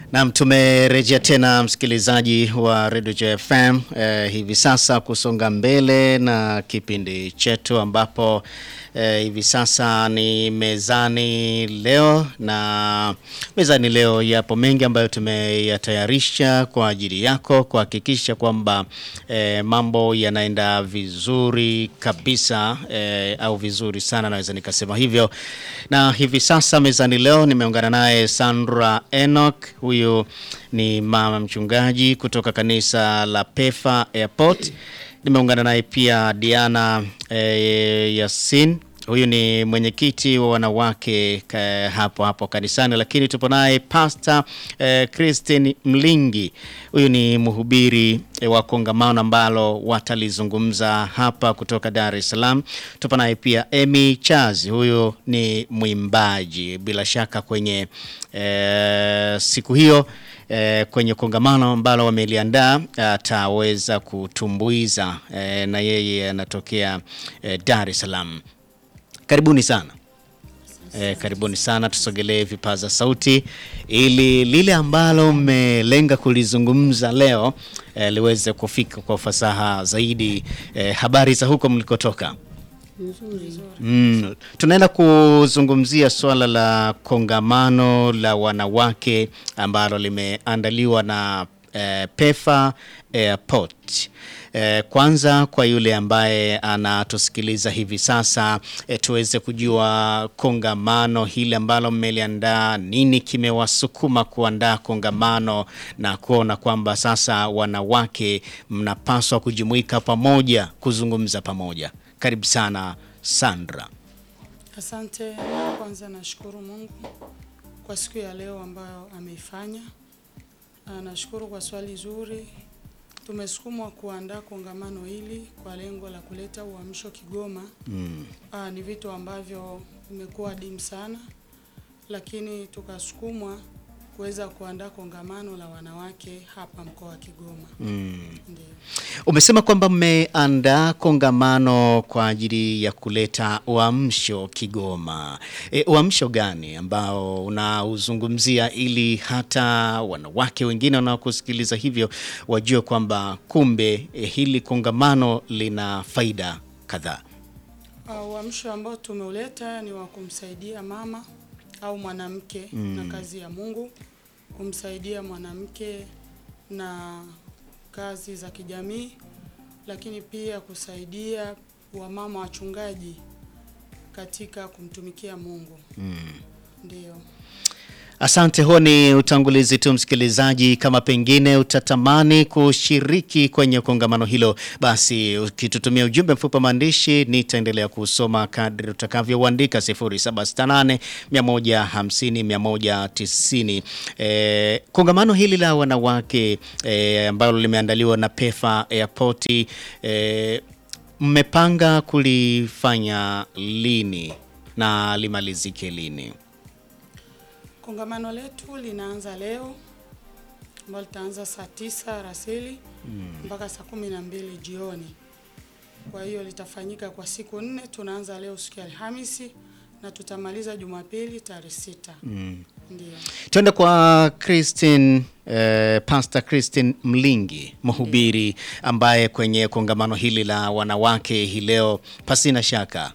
Naam, tumerejea tena msikilizaji wa Radio JFM eh, hivi sasa kusonga mbele na kipindi chetu ambapo eh, hivi sasa ni mezani leo, na mezani leo yapo mengi ambayo tumeyatayarisha kwa ajili yako kuhakikisha kwamba eh, mambo yanaenda vizuri kabisa eh, au vizuri sana naweza nikasema hivyo. Na hivi sasa mezani leo nimeungana naye Sandra Enoch, huyu ni mama mchungaji kutoka kanisa la Pefa Airport. Nimeungana naye pia Diana eh, Yasin huyu ni mwenyekiti wa wanawake ka, hapo hapo kanisani, lakini tupo naye Pastor eh, Christine Mlingi. Huyu ni mhubiri eh, wa kongamano ambalo watalizungumza hapa kutoka Dar es Salaam. Tupo naye pia Emy Chazi, huyu ni mwimbaji bila shaka kwenye eh, siku hiyo eh, kwenye kongamano ambalo wameliandaa ataweza kutumbuiza eh, na yeye anatokea eh, Dar es Salaam. Karibuni sana. E, karibuni sana, tusogelee vipaza sauti ili lile ambalo mmelenga kulizungumza leo e, liweze kufika kwa ufasaha zaidi. E, habari za huko mlikotoka? Mm, tunaenda kuzungumzia swala la kongamano la wanawake ambalo limeandaliwa na e, Pefa Airport. Eh, kwanza kwa yule ambaye anatusikiliza hivi sasa eh, tuweze kujua kongamano hili ambalo mmeliandaa, nini kimewasukuma kuandaa kongamano na kuona kwamba sasa wanawake mnapaswa kujumuika pamoja kuzungumza pamoja. Karibu sana Sandra. Asante. Kwanza nashukuru Mungu kwa siku ya leo ambayo ameifanya. Ah, Nashukuru kwa swali zuri. Tumesukumwa kuandaa kongamano hili kwa lengo la kuleta uamsho Kigoma. Mm. Ah, ni vitu ambavyo vimekuwa adimu sana, lakini tukasukumwa kuweza kuandaa kongamano la wanawake hapa mkoa wa Kigoma. Mm. Ndio. Umesema kwamba mmeandaa kongamano kwa ajili ya kuleta uamsho Kigoma. E, uamsho gani ambao unauzungumzia ili hata wanawake wengine wanaokusikiliza hivyo wajue kwamba kumbe e, hili kongamano lina faida kadhaa? Ah, Uamsho ambao tumeuleta ni wa kumsaidia mama au mwanamke na kazi ya Mungu, kumsaidia mwanamke na kazi za kijamii, lakini pia kusaidia wamama wachungaji katika kumtumikia Mungu. Ndio. Asante, huo ni utangulizi tu msikilizaji. Kama pengine utatamani kushiriki kwenye kongamano hilo, basi ukitutumia ujumbe mfupi wa maandishi nitaendelea kusoma kadri utakavyouandika 0768 150 190. E, kongamano hili la wanawake e, ambalo limeandaliwa na Pefa Airport e, mmepanga kulifanya lini na limalizike lini? Kongamano letu linaanza leo ambalo litaanza saa tisa alasiri mpaka saa kumi na mbili jioni. Kwa hiyo litafanyika kwa siku nne. Tunaanza leo siku ya Alhamisi na tutamaliza Jumapili tarehe sita. Ndio. Twende kwa Christine, eh, Pastor Christine Mlingi, mhubiri ambaye kwenye kongamano hili la wanawake hii leo, pasina shaka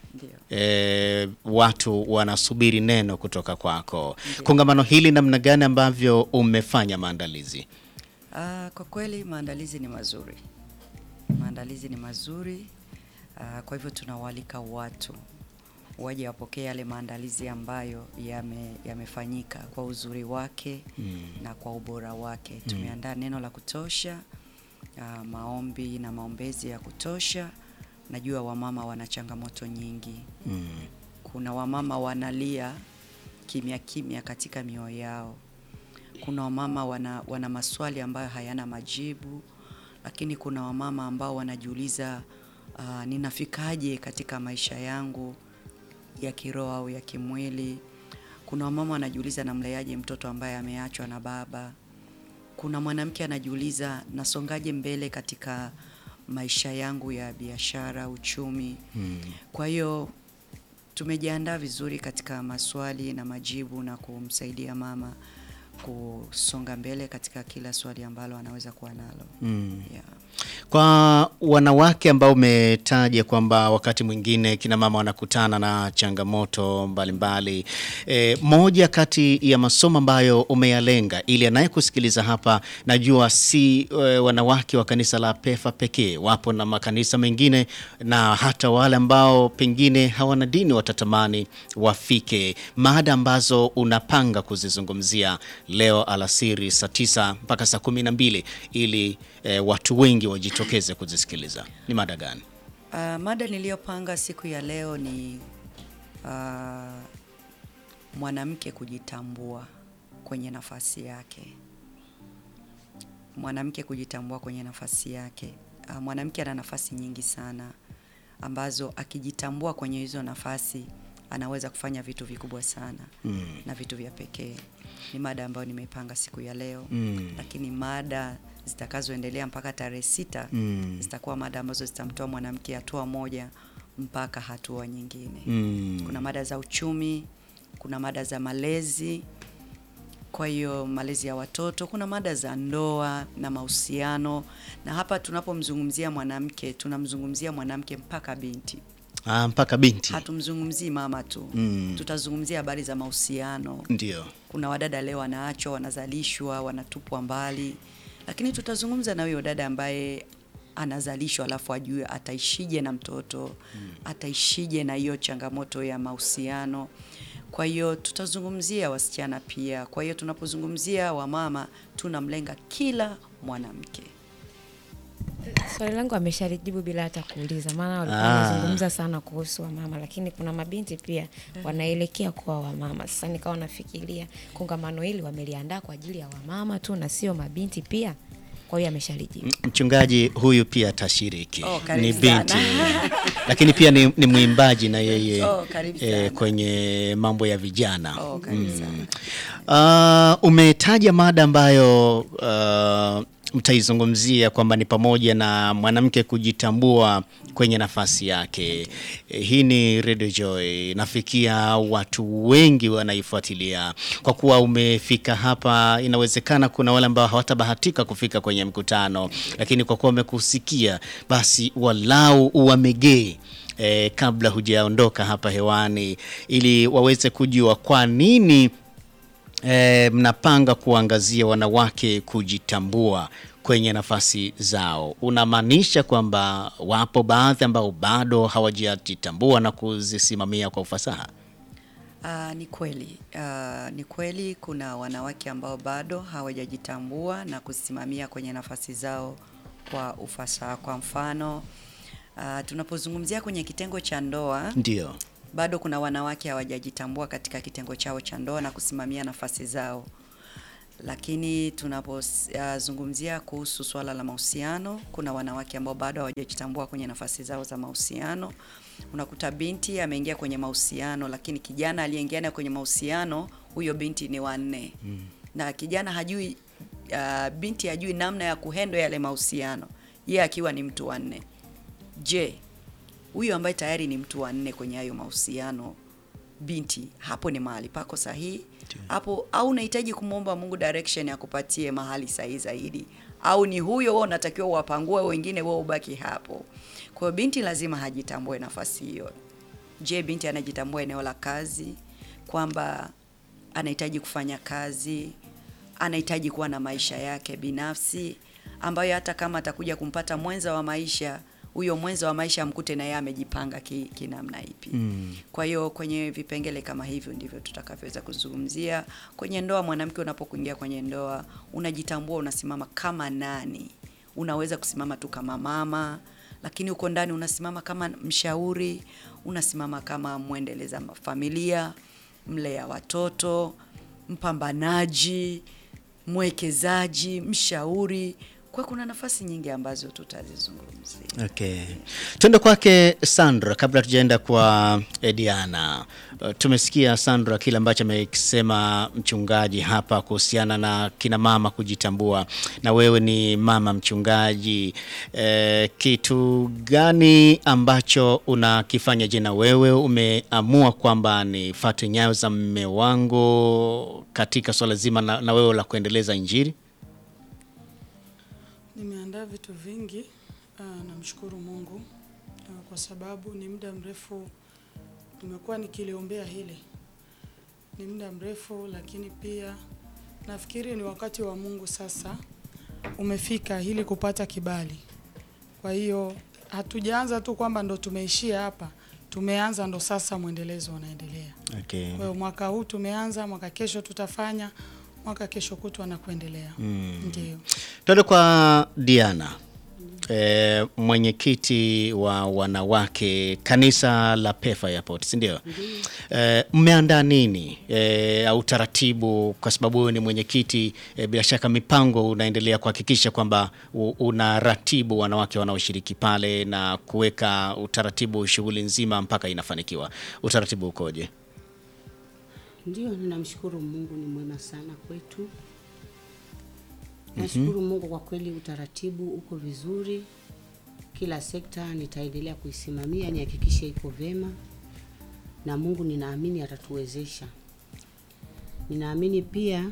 eh, watu wanasubiri neno kutoka kwako. Kongamano hili namna gani ambavyo umefanya maandalizi? Ah, kwa kweli maandalizi ni mazuri, maandalizi ni mazuri. Ah, kwa hivyo tunawaalika watu waje wapokee yale maandalizi ambayo yame- yamefanyika kwa uzuri wake na kwa ubora wake. Tumeandaa neno la kutosha, ah, maombi na maombezi ya kutosha. Najua wamama wana changamoto nyingi. Kuna wamama wanalia kimya kimya katika mioyo yao kuna wamama wana, wana maswali ambayo hayana majibu, lakini kuna wamama ambao wanajiuliza uh, ninafikaje katika maisha yangu ya kiroho au ya kimwili. Kuna wamama wanajiuliza namleaje mtoto ambaye ameachwa na baba. Kuna mwanamke anajiuliza nasongaje mbele katika maisha yangu ya biashara, uchumi. Kwa hiyo tumejiandaa vizuri katika maswali na majibu na kumsaidia mama kusonga mbele katika kila swali ambalo anaweza kuwa nalo. Mm. Yeah. Kwa wanawake ambao umetaja kwamba wakati mwingine kina mama wanakutana na changamoto mbalimbali e, moja kati ya masomo ambayo umeyalenga ili anayekusikiliza hapa, najua si e, wanawake wa kanisa la PEFA pekee, wapo na makanisa mengine na hata wale ambao pengine hawana dini watatamani wafike, mada ambazo unapanga kuzizungumzia leo alasiri saa tisa mpaka saa kumi na mbili ili e, watu wengi wajitokeze kuzisikiliza. Ni mada gani? Uh, mada niliyopanga siku ya leo ni uh, mwanamke kujitambua kwenye nafasi yake. Mwanamke kujitambua kwenye nafasi yake. Uh, mwanamke ana nafasi nyingi sana ambazo akijitambua kwenye hizo nafasi anaweza kufanya vitu vikubwa sana Mm. na vitu vya pekee. Ni mada ambayo nimeipanga siku ya leo Mm. lakini mada zitakazoendelea mpaka tarehe sita Mm. zitakuwa mada ambazo zitamtoa mwanamke hatua moja mpaka hatua nyingine. Mm. Kuna mada za uchumi, kuna mada za malezi, kwa hiyo malezi ya watoto, kuna mada za ndoa na mahusiano, na hapa tunapomzungumzia mwanamke tunamzungumzia mwanamke mpaka binti, Ah, mpaka binti hatumzungumzii mama tu. Mm. Tutazungumzia habari za mahusiano, ndio. kuna wadada leo wanaachwa, wanazalishwa, wanatupwa mbali, lakini tutazungumza na huyo dada ambaye anazalishwa alafu ajue ataishije na mtoto ataishije na hiyo changamoto ya mahusiano. Kwa hiyo tutazungumzia wasichana pia. Kwa hiyo tunapozungumzia wamama tunamlenga kila mwanamke. Swali langu ameshalijibu bila hata kuuliza, maana walikuwa Ah. wanazungumza sana kuhusu wamama, lakini kuna mabinti pia wanaelekea kuwa wamama. Sasa nikawa nafikiria kongamano hili wameliandaa kwa ajili ya wamama tu na sio mabinti pia. Kwa hiyo ameshalijibu. M- Mchungaji huyu pia atashiriki, Oh, karibu ni binti sana. lakini pia ni, ni mwimbaji na yeye Oh, karibu eh, sana. kwenye mambo ya vijana. Oh, karibu sana. Uh, umetaja mada ambayo uh, mtaizungumzia kwamba ni pamoja na mwanamke kujitambua kwenye nafasi yake. Eh, Hii ni Radio Joy, nafikia watu wengi wanaifuatilia. Kwa kuwa umefika hapa, inawezekana kuna wale ambao hawatabahatika kufika kwenye mkutano, lakini kwa kuwa wamekusikia, basi walau uwamegee eh, kabla hujaondoka hapa hewani, ili waweze kujua kwa nini E, mnapanga kuangazia wanawake kujitambua kwenye nafasi zao. Unamaanisha kwamba wapo baadhi ambao bado hawajajitambua na kuzisimamia kwa ufasaha? Ah, ni kweli. Ah, ni kweli kuna wanawake ambao bado hawajajitambua na kusimamia kwenye nafasi zao kwa ufasaha. Kwa mfano, ah, tunapozungumzia kwenye kitengo cha ndoa, Ndio. bado kuna wanawake hawajajitambua katika kitengo chao cha ndoa na kusimamia nafasi zao. Lakini tunapozungumzia kuhusu swala la mahusiano, kuna wanawake ambao bado hawajajitambua kwenye nafasi zao za mahusiano. Unakuta binti ameingia kwenye mahusiano, lakini kijana aliyeingia kwenye mahusiano, huyo binti ni wanne na kijana hajui uh, binti hajui namna ya kuhendo yale mahusiano, yeye akiwa ni mtu wa nne. Je, huyu ambaye tayari ni mtu wa nne kwenye hayo mahusiano, binti, hapo ni mahali pako sahihi hapo, au unahitaji kumwomba Mungu direction ya kupatie mahali sahihi zaidi, au ni huyo wewe unatakiwa uwapangue wengine, wewe ubaki hapo. Kwa hiyo binti lazima hajitambue nafasi hiyo. Je, binti anajitambua eneo la kazi kwamba anahitaji kufanya kazi, anahitaji kuwa na maisha yake binafsi, ambayo hata kama atakuja kumpata mwenza wa maisha, huyo mwenza wa maisha amkute na yeye amejipanga ki- kinamna ipi. Kwa hiyo kwenye vipengele kama hivyo ndivyo tutakavyoweza kuzungumzia kwenye ndoa. Mwanamke, unapokuingia kwenye ndoa, unajitambua, unasimama kama nani. Unaweza kusimama tu kama mama, lakini uko ndani unasimama kama mshauri, unasimama kama mwendeleza familia, mlea watoto, mpambanaji, mwekezaji, mshauri. Kwa kuna nafasi nyingi ambazo tutazizungumzia. Okay. Tuende kwake Sandra kabla tujaenda kwa Ediana. Uh, tumesikia Sandra kile ambacho amekisema mchungaji hapa kuhusiana na kina mama kujitambua, na wewe ni mama mchungaji. Eh, kitu gani ambacho unakifanya? Je, na wewe umeamua kwamba nifuate nyayo za mme wangu katika swala zima na, na wewe la kuendeleza Injili? Nimeandaa vitu vingi. Uh, namshukuru Mungu uh, kwa sababu ni muda mrefu nimekuwa nikiliombea hili, ni muda mrefu, lakini pia nafikiri ni wakati wa Mungu sasa umefika ili kupata kibali. Kwa hiyo hatujaanza tu kwamba ndo tumeishia hapa, tumeanza ndo sasa mwendelezo unaendelea. Okay. Kwa hiyo mwaka huu tumeanza, mwaka kesho tutafanya, mwaka kesho kutwa na kuendelea. Ndio. Tuende kwa Diana, e, mwenyekiti wa wanawake kanisa la Pefa Airport, si ndio? E, mmeandaa nini e, au taratibu, kwa sababu wewe ni mwenyekiti e, bila shaka mipango unaendelea kuhakikisha kwamba u- unaratibu wanawake wanaoshiriki pale na kuweka utaratibu shughuli nzima mpaka inafanikiwa. Utaratibu ukoje? Ndio, ninamshukuru Mungu, ni mwema sana kwetu. Nashukuru Mungu kwa kweli, utaratibu uko vizuri. Kila sekta nitaendelea kuisimamia nihakikishe iko vyema, na Mungu ninaamini atatuwezesha. Ninaamini pia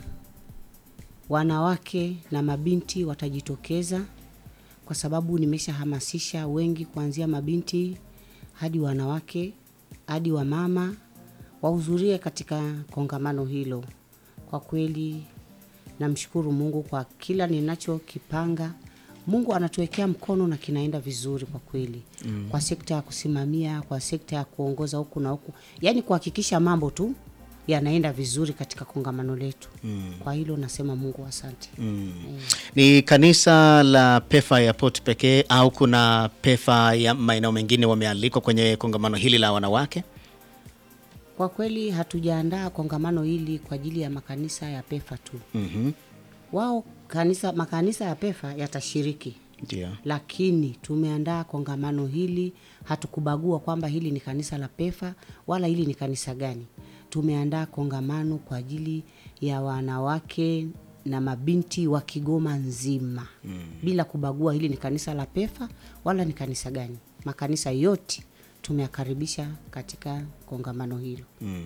wanawake na mabinti watajitokeza, kwa sababu nimeshahamasisha wengi, kuanzia mabinti hadi wanawake hadi wamama wahudhurie katika kongamano hilo. Kwa kweli namshukuru Mungu kwa kila ninachokipanga. Mungu anatuwekea mkono na kinaenda vizuri kwa kweli mm. Kwa sekta ya kusimamia, kwa sekta ya kuongoza huku na huku, yaani kuhakikisha mambo tu yanaenda vizuri katika kongamano letu mm. Kwa hilo nasema Mungu asante mm. Ni kanisa la Pefa Airport pekee au kuna Pefa ya maeneo mengine wamealikwa kwenye kongamano hili la wanawake? Kwa kweli hatujaandaa kongamano hili kwa ajili ya makanisa ya Pefa tu. Mhm. Wao kanisa, makanisa ya Pefa yatashiriki Ndio. lakini tumeandaa kongamano hili, hatukubagua kwamba hili ni kanisa la Pefa wala hili ni kanisa gani. Tumeandaa kongamano kwa ajili ya wanawake na mabinti wa Kigoma nzima mm. bila kubagua hili ni kanisa la Pefa wala ni kanisa gani. Makanisa yote tumeyakaribisha katika kongamano hilo.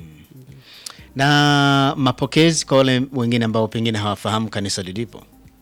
Na mapokezi kwa wale wengine ambao pengine hawafahamu kanisa lilipo.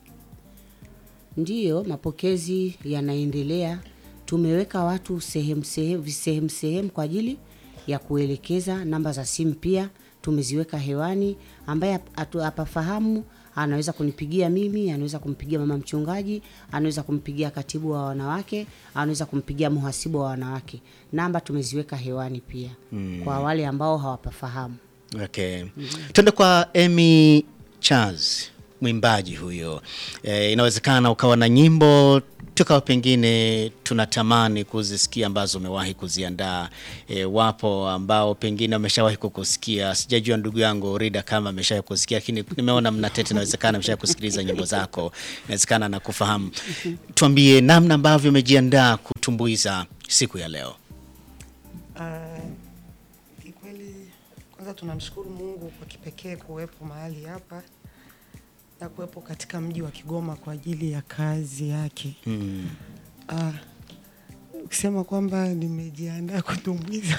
Ndiyo, mapokezi yanaendelea. Tumeweka watu sehemu sehemu sehemu sehemu kwa ajili ya kuelekeza. Namba za simu pia tumeziweka hewani, ambaye hatu- hapafahamu anaweza kunipigia mimi, anaweza kumpigia mama mchungaji, anaweza kumpigia katibu wa wanawake, anaweza kumpigia mhasibu wa wanawake. Namba tumeziweka hewani pia kwa wale ambao hawapafahamu. Okay. Tuende kwa Emy Charles, mwimbaji huyo. E, inawezekana ukawa na nyimbo tukawa pengine tunatamani kuzisikia ambazo umewahi kuziandaa. E, wapo ambao pengine wameshawahi kukusikia. Sijajua ndugu yangu Rida kama ameshawahi kusikia, lakini nimeona mnatete, inawezekana ameshawahi kusikiliza nyimbo zako, inawezekana na kufahamu. Tuambie namna ambavyo umejiandaa kutumbuiza siku ya leo. Ah, Kikweli kwanza tunamshukuru Mungu kwa kipekee kuwepo mahali hapa na kuwepo katika mji wa Kigoma kwa ajili ya kazi yake. Mm. Ah, ukisema kwamba nimejiandaa kutumbuiza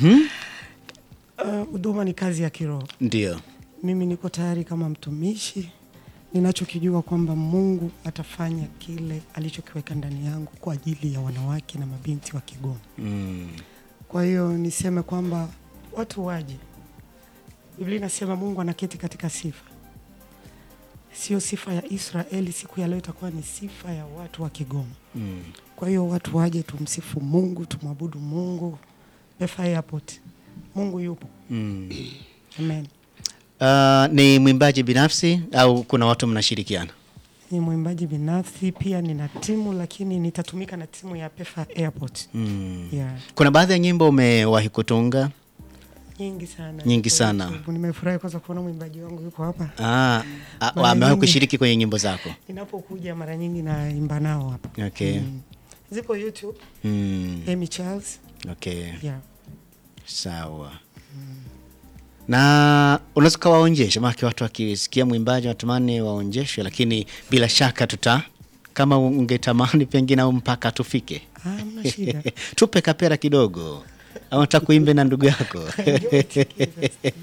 ah, huduma ni kazi ya kiroho. Ndio. Mimi niko tayari kama mtumishi, ninachokijua kwamba Mungu atafanya kile alichokiweka ndani yangu kwa ajili ya wanawake na mabinti wa Kigoma. Mm. Kwa hiyo niseme kwamba watu waje. Biblia inasema Mungu anaketi katika sifa, sio sifa ya Israeli. Siku ya leo itakuwa ni sifa ya watu wa Kigoma. Mm. Kwa hiyo watu waje, tumsifu Mungu, tumwabudu Mungu. Pefa Airport, Mungu yupo. Mm. Amen. Uh, ni mwimbaji binafsi au kuna watu mnashirikiana? Ni mwimbaji binafsi, pia nina timu, lakini nitatumika na timu ya Pefa Airport. Mm. Yeah. Kuna baadhi ya nyimbo umewahi kutunga? nyingi sana Nyingi Kwa sana. YouTube. Nimefurahi kwanza kuona mwimbaji wangu yuko hapa. Ah, ah, Mara amewahi nyingi- kushiriki kwenye nyimbo zako? Ninapokuja mara nyingi naimba nao hapa. Okay. Mm. Zipo YouTube, Mm, Amy Charles. okay. Yeah. Sawa. Na unaweza ukawaonjesha, maana watu wakisikia mwimbaji watamani waonjeshwe, lakini bila shaka tuta kama ungetamani pengine au mpaka tufike Ah, mna shida. tupe kapera kidogo, au nataka kuimbe na ndugu yako Njoo tusikie.